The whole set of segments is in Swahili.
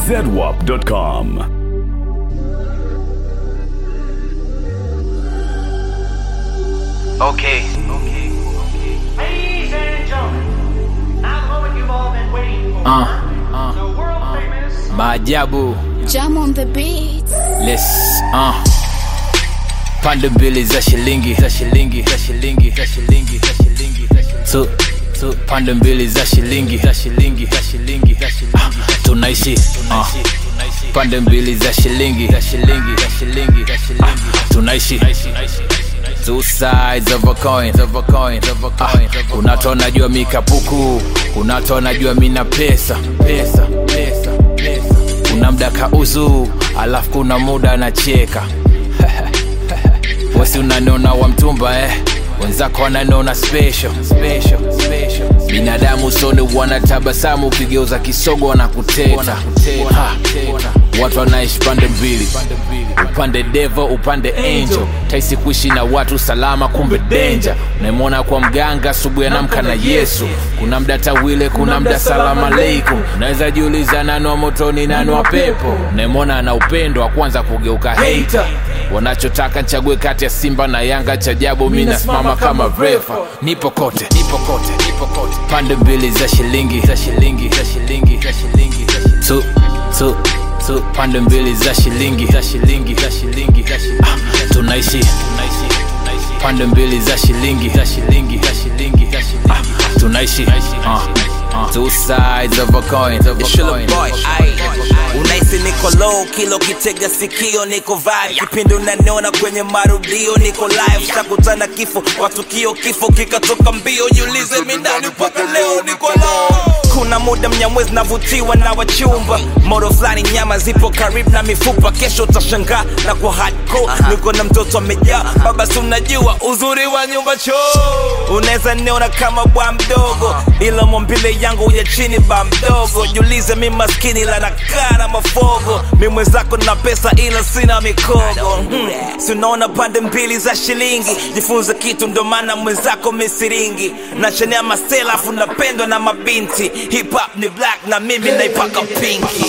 zedwap.com. Okay. Ladies and gentlemen, now the moment you've all been waiting for. Uh, the world famous maajabu Jam on the beat. les uh. pande mbili za shilingi za shilingi za shilingi za shilingi za shilingi za shilingi. tu tu pande mbili za shilingi za shilingi za shilingi za shilingi uh. tunaishi uh. pande mbili za shilingi za shilingi za shilingi za shilingi tunaishi Two sides of a coin, of a coin, of a coin. Ah, unatona jua mikapuku, unatona jua mina pesa, pesa, pesa, pesa. Kuna mda kauzu, alafu kuna muda anacheka. Wesi unaniona wa mtumba eh wenzako wananiona special, special, special. binadamu usoni wanatabasamu ukigeuza kisogo wanakuteta Ha, watu wanaishi pande mbili upande devo upande angel taisi kuishi na watu salama kumbe denja unaimwona kwa mganga asubuhi anamka na yesu kuna mda tawile kuna mda salamu aleikum unaweza jiuliza nani wa motoni nani wa pepo unaimwona ana upendo wa kwanza kugeuka hater wanachotaka nchague kati ya simba na yanga cha jabu mi nasimama kama refa nipo kote nipo kote nipo kote pande mbili za shilingi za shilingi za shilingi za shilingi za shilingi. tu tu tu pande mbili za shilingi za shilingi za shilingi za shilingi ah, tunaishi tunaishi pande mbili za shilingi za shilingi za shilingi za shilingi ah, tunaishi uh, uh, two sides of a coin of a Shilla coin boy, ai. Unaisi niko low, kilo kitega sikio, niko vibe. Kipindi unaniona kwenye marudio, niko live. Takutana kifo, watukio kifo kikatoka mbio. Jiulize mi ndani mpaka leo niko low. Kuna muda mnyamwezi navutiwa na wachumba, modo fulani nyama zipo karibu na mifupa. Kesho utashangaa na kwa hardcore, niko na mtoto amejaa baba, si unajua uzuri wa nyumba choo. Unaweza niona kama bwa mdogo, ila mwambile yangu ya chini ba mdogo. Jiulize mi maskini la nakaa na mafogo, mi mwenzako na pesa ila sina mikogo. Hmm. Si unaona pande mbili za shilingi, jifunze kitu ndo maana mwenzako misiringi. Nachanea masela afu napendwa na mabinti, hip hop ni black na mimi naipaka pinki.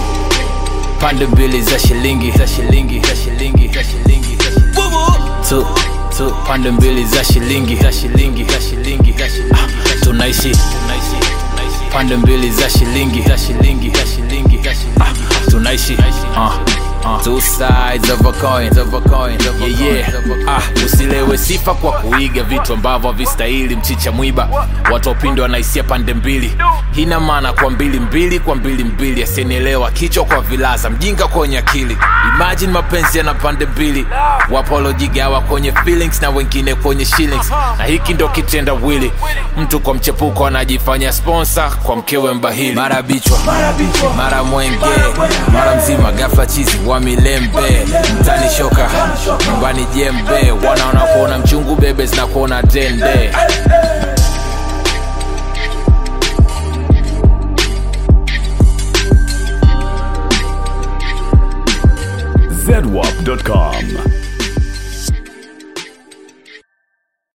pande mbili za shilingi za shilingi za shilingi za shilingi za shilingi Bubu. tu tu pande mbili za shilingi za shilingi za shilingi za shilingi ah, tunaishi tunaishi pande mbili za shilingi za shilingi za shilingi za shilingi ah, tunaishi uh, uh, two sides of a coin of a coin of a yeah, yeah. Ah, usilewe sifa kwa kuiga vitu ambavyo havistahili mchicha mwiba watu wapindi wanaisia pande mbili hina maana kwa mbili mbili kwa mbili mbili asinielewa kichwa kwa vilaza mjinga kwenye akili imagine mapenzi yana pande mbili wapolojigawa kwenye feelings na wengine kwenye shillings na hiki ndo kitenda wili mtu kwa mchepuko anajifanya sponsor kwa mkewe mbahili mara bichwa mara mwenge mara mzima gafla chizi wa milembe mtani shoka nyumbani jembe wanaona kuona mchungu bebe zinakuona tende